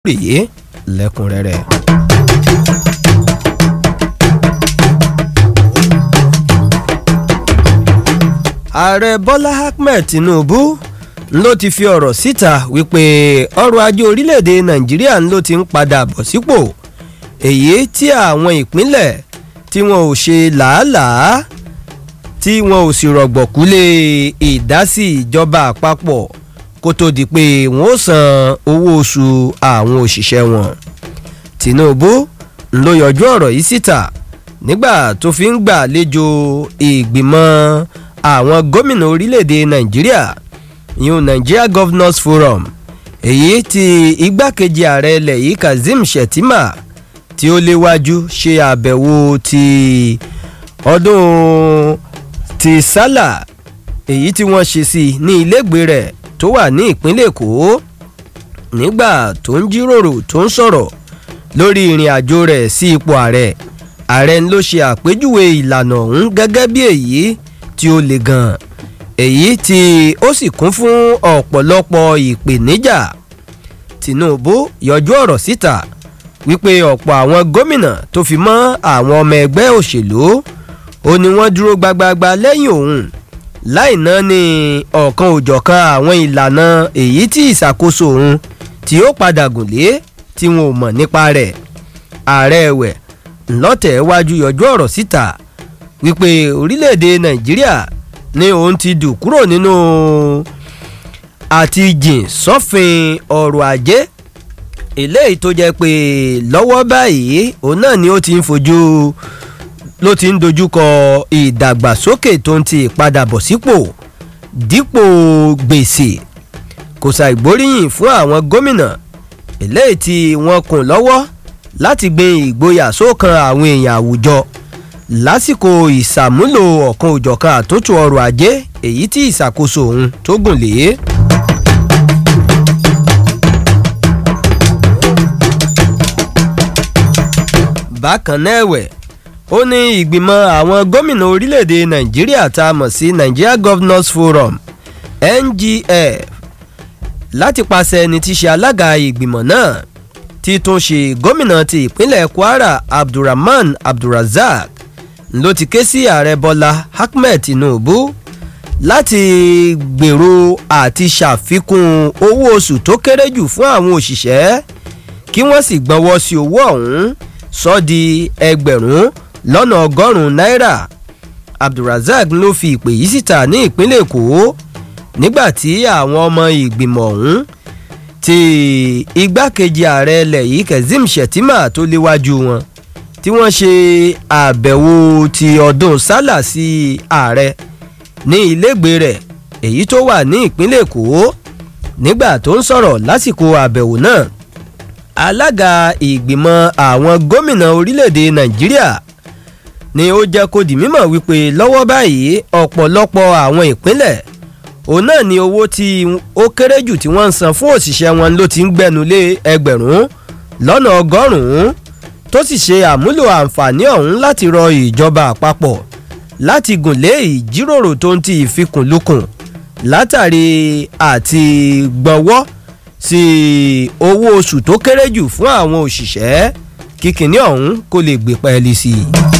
rèé lẹ́kùnrẹ́rẹ́. ààrẹ bọ́lá ahmed tinubu ló ti fi ọ̀rọ̀ síta wípé ọrọ̀ ajé orílẹ̀-èdè nàìjíríà ló ti ń padà bọ̀ sípò èyí tí àwọn ìpínlẹ̀ tí wọn ò ṣe làálàá tí wọn ò sì rọ̀gbọ̀kú lé ìdásí ìjọba àpapọ̀ kó tó di pé wọn ó san owó oṣù àwọn òṣìṣẹ́ wọn tinubu ló yọjú ọ̀rọ̀ yìí síta nígbà tó fi ń gbàlejò ìgbìmọ̀ àwọn gómìnà orílẹ̀-èdè nàìjíríà yun nigeria governors forum èyí tí igbákejì ààrẹ ilẹ̀ yìí kazeem shettima tí ó léwájú ṣe àbẹ̀wò ti ọdún ti sálà èyí tí wọ́n ṣe sí ní ilégbèé rẹ̀ tó wà ní ìpínlẹ̀ èkó nígbà tó ń jíròrò tó ń sọ̀rọ̀ lórí ìrìn àjò rẹ̀ sí ipò ààrẹ ààrẹ ló ṣe àpèjúwe ìlànà ọ̀hún gẹ́gẹ́ bí èyí tí ó le gan èyí tí ó sì kún fún ọ̀pọ̀lọpọ̀ ìpèníjà tinubu yọjú ọ̀rọ̀ síta wípé ọ̀pọ̀ àwọn gómìnà tó fi mọ́ àwọn ọmọ ẹgbẹ́ òṣèlú ó ní wọ́n dúró gbagbagba lẹ́yìn òun láì ná ní ọ̀kan òjọ̀kan àwọn ìlànà èyí tí ìṣàkóso òun tí ó padà gùn lé tí wọn ò mọ̀ nípa rẹ̀ ààrẹ ẹ̀wẹ̀ ńlọ́tẹ̀ wájú yọjú ọ̀rọ̀ síta wípé orílẹ̀-èdè nàìjíríà ní òun ti dù kúrò nínú àti jìn sọ́fin ọrọ̀ ajé eléyìí tó jẹ́ pé lọ́wọ́ báyìí òun náà ni ó ti ń fojú ló ti ń dojúkọ ìdàgbàsókè tó ń ti ìpadàbọ̀ sípò dípò gbèsè kò ṣàìgbóríyìn fún àwọn gómìnà eléyìí tí wọ́n kùn lọ́wọ́ láti gbin ìgboyà sókan àwọn èèyàn àwùjọ lásìkò ìsàmúlò ọ̀kan òjọ̀kan àtúntò ọrọ̀ ajé èyí tí ìṣàkóso òun tó gùn lé. bákan náà ẹ̀wẹ̀ ó ní ìgbìmọ̀ àwọn gómìnà orílẹ̀-èdè nàìjíríà tá a mọ̀ sí nigeria governors forum ngf láti pàṣẹ ẹni tí ṣe alága ìgbìmọ̀ náà tí tún ṣe gómìnà ti ìpínlẹ̀ kwara abdulrahman abdulrazak ló ti ké sí ààrẹ bọ́lá ahmed tinubu láti gbèrò àti ṣàfikún owó oṣù tó kéré jù fún àwọn òṣìṣẹ́ kí wọ́n sì gbọ́wọ́ sí owó ọ̀hún sọ di ẹgbẹ̀rún lọ́nà ọgọ́rùn-ún náírà abdulrazak ló fi ìpè yìí síta ní ìpínlẹ̀ èkó nígbà tí àwọn ọmọ ìgbìmọ̀ ọ̀hún ti igbákejì ààrẹ ilẹ̀ yìí kazeem shettima tó léwájú wọn tí wọ́n ṣe àbẹ̀wò ti ọdún sálà sí ààrẹ ní ilégbèé rẹ̀ èyí tó wà ní ìpínlẹ̀ èkó nígbà tó ń sọ̀rọ̀ lásìkò àbẹ̀wò náà alága ìgbìmọ̀ àwọn gómìnà orílẹ̀-èdè nàìjíríà ni ó jẹ́ kó di mímọ̀ wípé lọ́wọ́ báyìí ọ̀pọ̀lọpọ̀ àwọn ìpínlẹ̀ òun náà ni owó tí ó kéré jù tí wọ́n ń san fún òṣìṣẹ́ wọn ló ti ń gbẹnu lé ẹgbẹ̀rún lọ́nà ọgọ́rùn-ún tó sì ṣe àmúlò àǹfààní ọ̀hún láti rọ ìjọba àpapọ̀ láti gùn lé ìjíròrò tó ń ti ìfikùnlukùn látàrí àti gbọ́wọ́ sí owó oṣù tó kéré jù fún àwọn òṣìṣẹ́ kíkiní ọ̀hún kó lè gbé pẹ́ẹ́lí sí i.